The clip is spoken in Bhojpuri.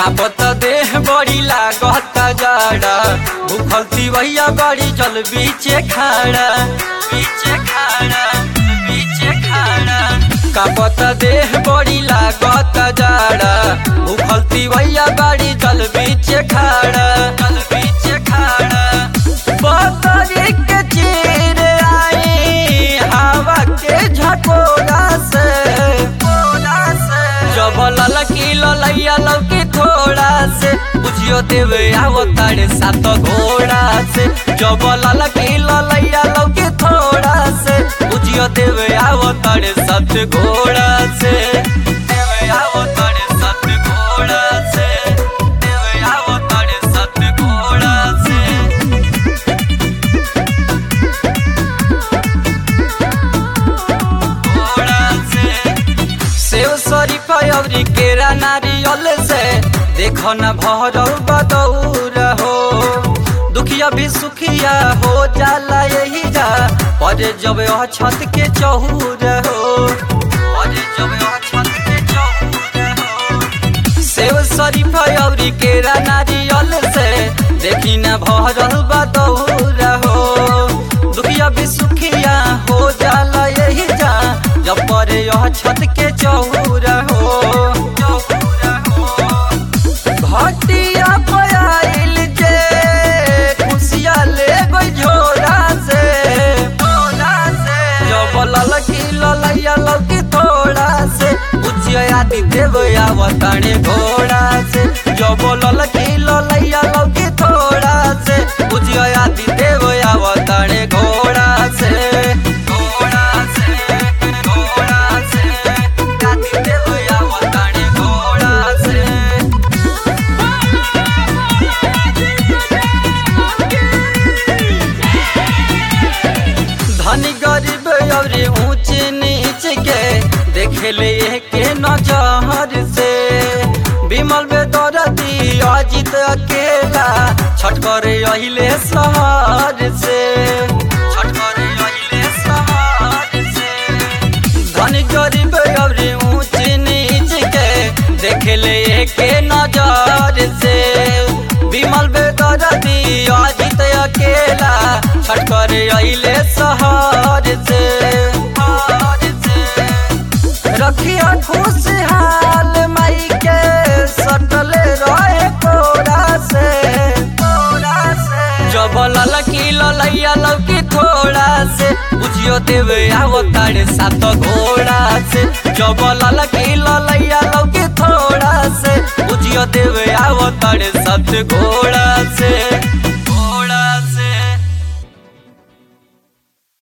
कापत देह बड़ी लागत जाड़ा भूखल तिवैया बड़ी जल बीचे खाड़ा बीचे खाड़ा बीचे खाड़ा कापत देह बड़ी लागत जाड़ा भूखल तिवैया बड़ी जल बीचे खाड़ा जल बीचे खाड़ा बतरी के चीर आई हवा के झकोरा से जब ललकी ललैया लौकी थोड़ा से बुझियो देवे आवो तारे सात घोड़ा से जब ललकी ललैया लौकी थोड़ा से बुझियो देवे आवो तारे सात घोड़ा से देवे आवो तारे सात घोड़ा से देवे आवो तारे सात घोड़ा से सेव शरीफा अवरी केरा नारियल से देखो न भरल बदौर हो दुखिया भी सुखिया हो जाला यही जा पर जब यह छत के चहूर हो पर जब यह छत के चहूर हो सेव शरीफा अवरी केरा नारियल से देखी न भरल बदौर हो दुखिया भी सुखिया हो जाला यही जा जब पर यह छत के चौर हो घटिया पयाइल जे खुशिया ले गई झोरा से जब ललकी ललैया लौकी थोड़ा से बुझिया आदि देव आवताने घोड़ा से जब ललकी ललैया लौकी थोड़ा से बुझिया आदि देव आवताने घोड़ा से घोड़ा से घोड़ा से आदि देव आवताने घोड़ा से धनी गरीब और ऊंच नीच के देखे ले के नजर से विमल बेदरती अजित अकेला छठ करे अहिले शहर से छठ करे अहिले शहर से धनी गरीब और ऊंच नीच के देखे ले के नजर से विमल बेदरती अजित अकेला छठ करे अहिले शहर से रखिया खुशहाल माई के सटले रहे कोरा से जब ललकी ललैया लौकी थोड़ा से बुझियो देवे आवो तारे सात घोड़ा से जब ललकी ललैया लौकी थोड़ा से बुझियो देवे आवो तारे सात घोड़ा से